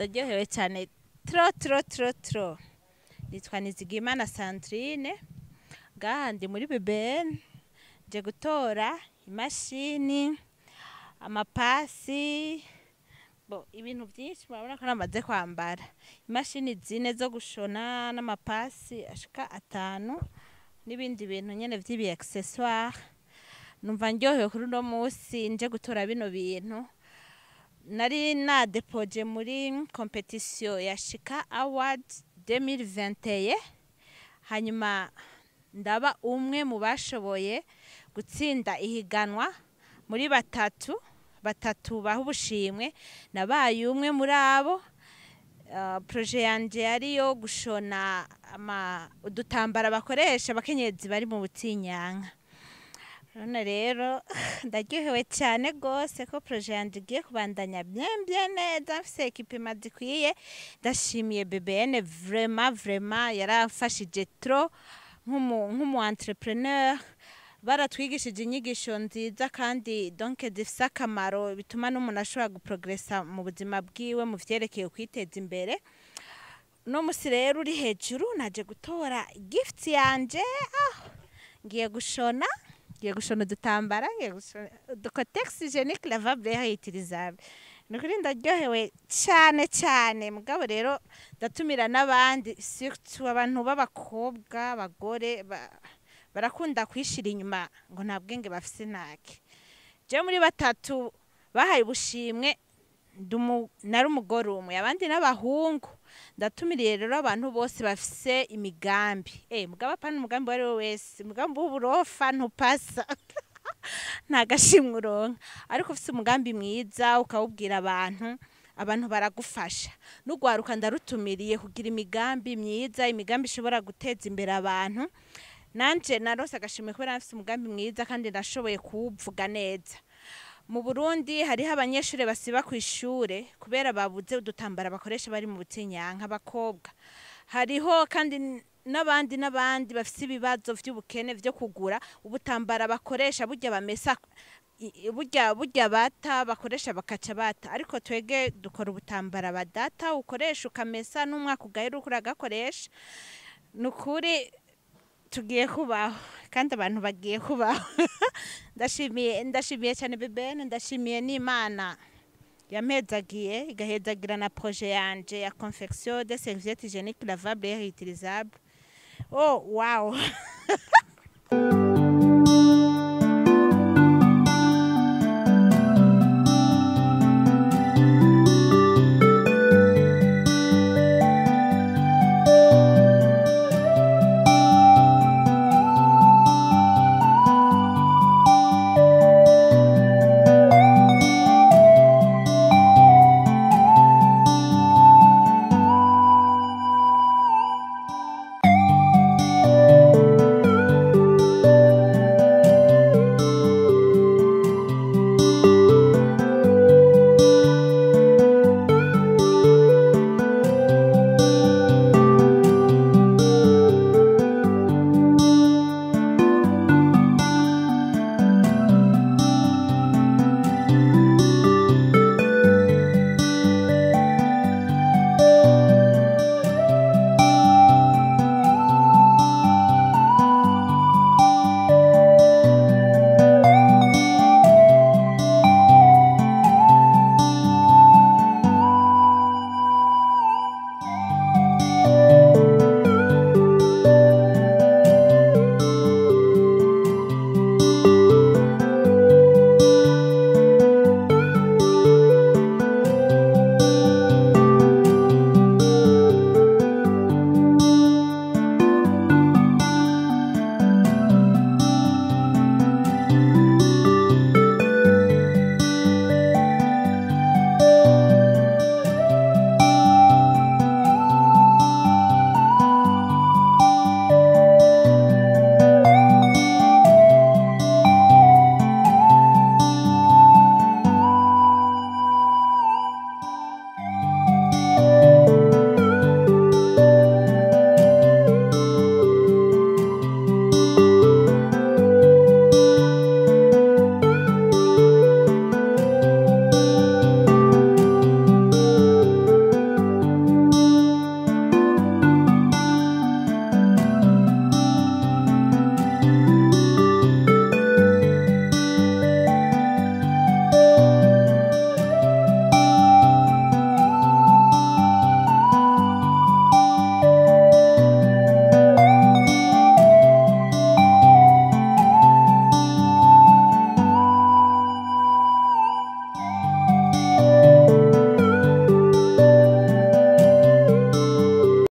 ndaryohewe cyane tro tro tro tro nitwa nizigimana sandrine ngaha ndi muri bbn nje gutora imashini amapasi bo ibintu byinshi murabona ko namaze kwambara imashini zine zo gushona n'amapasi ashika atanu n'ibindi bintu nyene vy'ibi accessoire numva ndyohewe kuri uno munsi nje gutora bino bintu nari nadepoje muri competition ya shika award 2021 hanyuma ndaba umwe mu bashoboye gutsinda ihiganwa muri batatu batatu baha ubushimwe nabaye umwe muri abo Uh, proje yanje yari yo gushona ama udutambara bakoresha abakenyezi bari mu butinyanka none rero ndaryohewe cyane rwose ko proje yanje igiye kubandanya byembye neza mfise ekipima zikwiye ndashimiye bbn vrema vrema yarafashije tro nk'umu nk'umu entrepreneur baratwigishije inyigisho nziza kandi donc zifise akamaro bituma n'umuntu ashobora guprogresa mu buzima bwiwe mu vyerekeye kwiteza imbere uno musi rero uri hejuru naje gutora gift yanje ah, ngiye gushona ngiye gushona udutambara ngiye gushona uducotex hygienique lavable réutilisable nukuri ndaryohewe cyane cyane mugabo rero ndatumira n'abandi surtout abantu b'abakobwa abagore ba, barakunda kwishira inyuma ngo nta bwenge bafise ntake je muri batatu bahaye ubushimwe ndumu- nari umugore umwe abandi n'abahungu ndatumiriye rero abantu bose bafise imigambi eh mugabo apana umugambi wari we wese umugambi w'uburofa ntupasa nta gashimwe uronka ariko ufise umugambi mwiza ukawubwira abantu abantu baragufasha n'ugwaruka ndarutumiriye kugira imigambi myiza imigambi ishobora guteza imbere abantu nanje narose agashimwe kubera nafise umugambi mwiza kandi nashoboye kuwuvuga neza mu burundi hariho abanyeshuri basiba ku ishure kubera babuze udutambara bakoresha bari mu butinyanka abakobwa hariho kandi n- n'abandi n'abandi bafise ibibazo vy'ubukene vyo kugura ubutambara bakoresha burya bamesa i- i- burya burya bata bakoresha bakaca bata ariko twege dukora ubutambara badata ukoresha ukamesa n'umwaka ugahera uriko uragakoresha ni ukuri tugiye kubaho kandi abantu bagiye kubaho ndashimiye ndashimiye cyane bebene ndashimiye n'imana yampezagiye igahezagira na proje yanje ya confection de serviette hygienique lavable et réutilisable oh wow